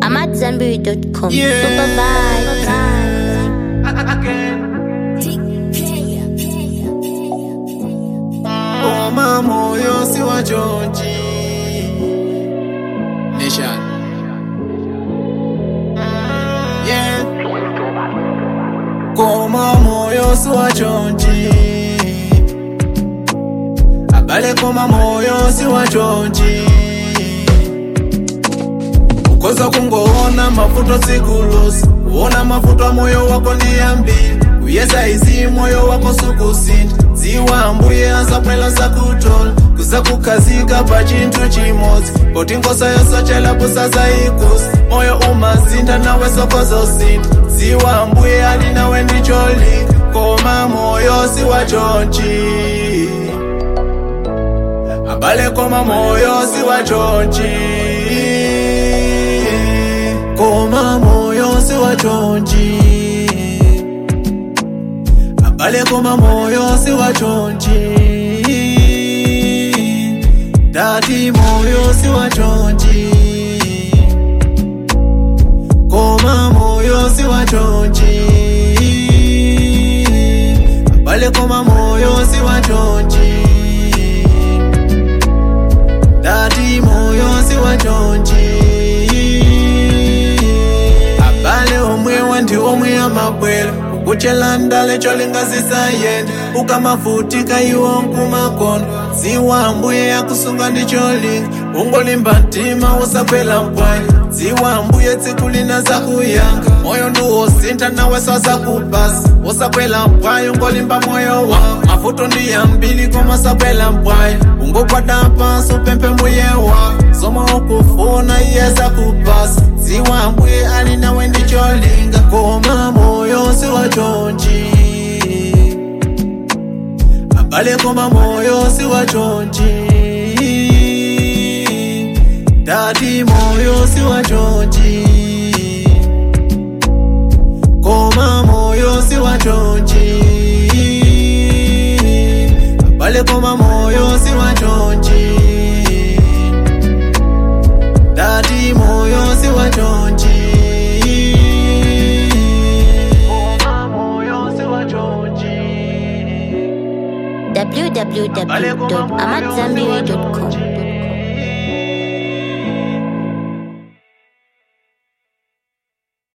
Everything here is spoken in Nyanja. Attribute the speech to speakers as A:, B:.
A: I'm at Zenberry.com.
B: Yeah.
A: Super vibes.
B: Koma moyo si wa Georgie Nation Yeah Koma moyo si wa Georgie Abale koma moyo si wa Georgie Ukoza kungoona mafuto sikulusi Uona mafuto moyo wako ni ambili Uyeza izi moyo wako sukusinda Ziwa mbuye azakwela zakutola Kuza kukazika pa chintu chimodzi Poti ngosa yosochela busaza ikusi Moyo umazinda nawe sokozosinda Ziwa mbuye ali nawe ndicholinga Koma moyo si wa chonchi abale koma moyo si wa chonchi koma moyo si wa chonchi abale koma moyo si wa chonchi dati moyo si wa chonchi koma moyo si wa chonchi abale koma moyo si wa chonchi dati moyo si wa chonchi abale omwewa ndi omwe amabwera ukuchela ndale cholingazisayenda ukamavutika iwo nkumakono ziwa mbuye yakusunga ndi cholinga ungolimba mtima usakwela mpwanya ziwa mbuye tsiku lina zakuyanga moyo ndiwosintha nawe sazakupasa usakwela mpwayo ungolimba moyo wako mavuto ndi yambili koma sakwela mpwayo ungokwada pansi upemphe mbuye wako zomwe ukufuna iye zakupasa ziwa mbuye ali nawe ndi cholinga koma moyo si wa chonchi abale koma moyo si wa chonchi dati moyo si wa chonchi koma moyo si wa chonchi abale koma moyo si wa chonchi dati moyo si wa chonchi koma moyo si wa chonchi
A: www.amatzambiri.com.